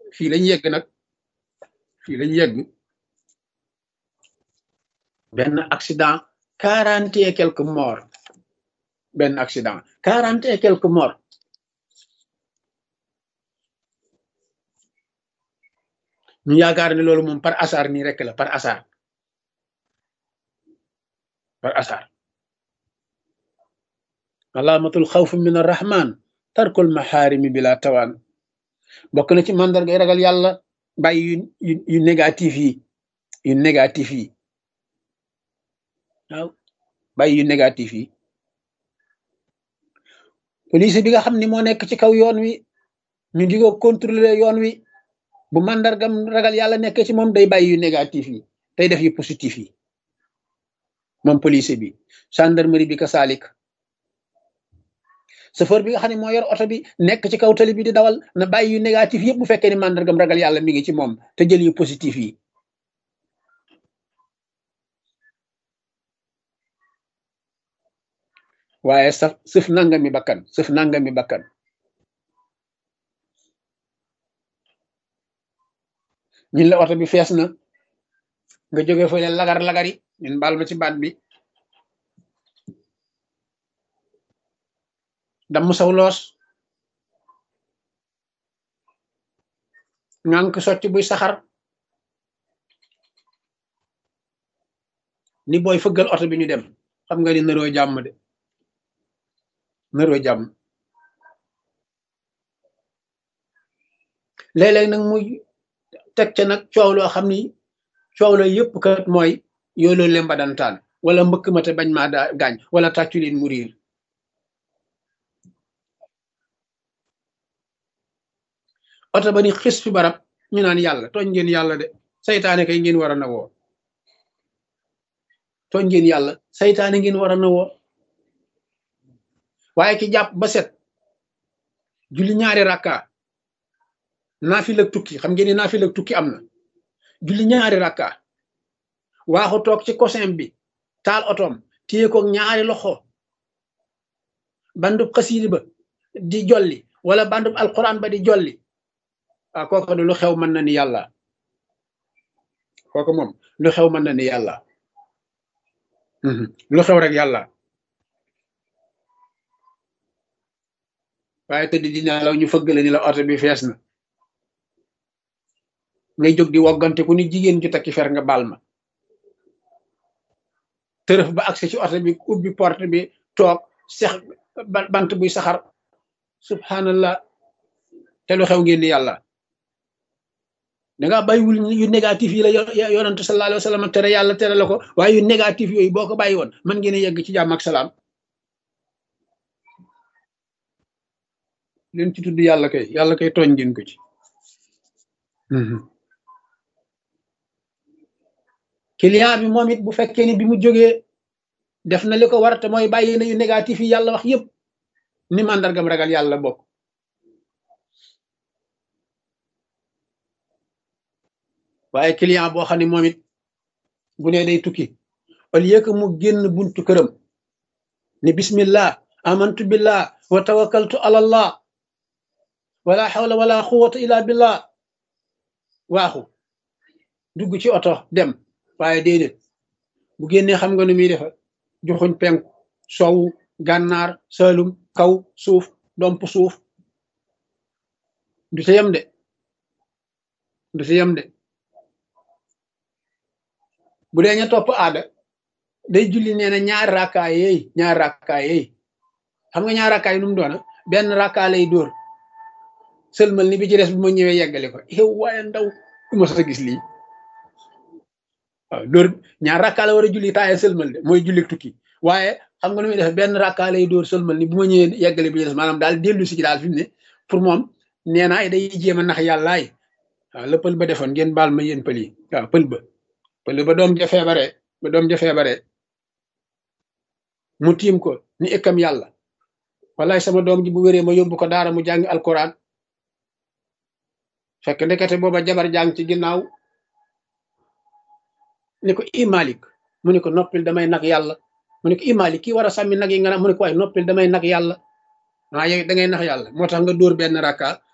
fii lañ yegg nag fii lañ yegg benn accident quarante et quelques morts benn accident quarante et quelques morts ñu yaakaar ne loolu moom par hasard nii rek la par hasard par hasard alaamatul xawf min arrahman tarkul maxaarimi bila tawaan bokk na ci mandargay ragal yàlla bàyyi yu yu négatif yi yu négatif yi waaw bàyyi yu négatif yi police bi nga xam ni moo nekk ci kaw yoon wi ñu di ko contrôler yoon wi bu mandargam ragal yàlla nekk ci moom day bàyyi yu négatif yi day def yu positif yi moom police bi gendarmerie bi ka saalik chauffeur bi nga xam ne moo yor oto bi nekk ci kaw tali bi di dawal na bàyyi yu négatif yëpp bu fekkee ni mandargam ragal yàlla mi ngi ci moom te jël yu positif yi waaye saf sëf nangami bakkan sëf nangami bakkan ñun la oto bi fees na nga jóge fële lagar lagari ñun baal ma ci baat bi damm saw loos ngànk socc buy saxar ni booy fëggal oto bi ñu dem xam nga ni naroo jàmm de naroo jàmm léeg-léeg nag muy teg ca nag coow loo xam ni coow la yëpp kat mooy yooloo lemba dantaan wala mbëkk ma te bañ maa daa gaañ wala tàccu leen mu riir oto ba ni xis fi barab ñu naan yàlla tooñ ngeen yàlla de saytaane kay ngeen war a nawoo tooñ ngeen yàlla saytaane ngeen war a nawoo waaye ki jàpp ba set julli ñaari rakka naafila tukki xam ngeen ni naafila tukki am na julli ñaari rakka waaxu toog ci cosin bi taal otoom téye ko ñaari loxo bandub xasiidi ba di jolli wala bandub alquran ba di jolli ah kooku lu xew mën na ni yàlla kooku moom lu xew mën na ni yàlla lu xew rek yàlla waaye tëdd di nelaw ñu fëgg la ni la oto bi fees na ngay jóg di woggante ku ni jigéen ju takki fer nga baal ma tërëf ba agsi ci oto bi ubbi porte bi toog sex bant buy saxar subhanallah te lu xew ngeen ni yàlla danga bàyyiwul yu négatif yi la yonante sallallahu alayhi wa sallam tere yàlla tere la ko waaye yu négatif yooyu boo ko bàyyi woon mën ngeen a yegg ci jàmm ak salaam leen ci tudd yàlla kay yàlla kay tooñ ngeen ko ci client bi moom it bu fekkee ni bi mu jógee def na li ko war te mooy bàyyi na yu négatif yi yàlla wax yépp ni màndargam ragal yàlla bokk waaye client boo xam ne moom it bu ne day tukki au lieu que mu génn buntu këram ni bismillah amantu billah wa tawakkaltu ala allah wala hawla wala quwwata illa billah waaxu dugg ci oto dem waaye déedéet bu génnee xam nga nu muy defa joxuñ penku sowu gànnaar salum kaw suuf domp suuf du ca yem de du ca yem de bu dee ña topp aada day julli nee na ñaari rakkaay yeey ñaari rakkaay yeey xam nga ñaari rakkaay nu mu doona benn rakkaa lay dóor sëlmal ni bi ci des bu ma ñëwee yeggale ko yow waaye ndaw du ma sa gis lii waaw dóor ñaar rakkaa la war a julli taaye sëlmal de mooy julli tukki waaye xam nga nu muy def benn rakkaa lay dóor sëlmal ni bu ma ñëwee yeggale bi ci des maanaam daal dellu si ci daal fi mu ne pour moom nee naa day jéem a nax yàllaay waaw la pël ba defoon ngeen baal ma yéen pël yi waaw pël ba pël ba doom ja feebare ba doom ja feebare mu tiim ko ni ëkkam yàlla wallaay sama doom ji bu wéree ma yóbbu ko daara mu jàngi alquran fekk ndekete booba jabar jàng ci ginnaaw ni ko i malik mu ne ko noppil damay nag yàlla mu ne ko i malik kii war a sàmmi nag yi nga naan mu ne ko waaye noppil damay nag yàlla ah yow da ngay nax yàlla moo tax nga dóor benn rakka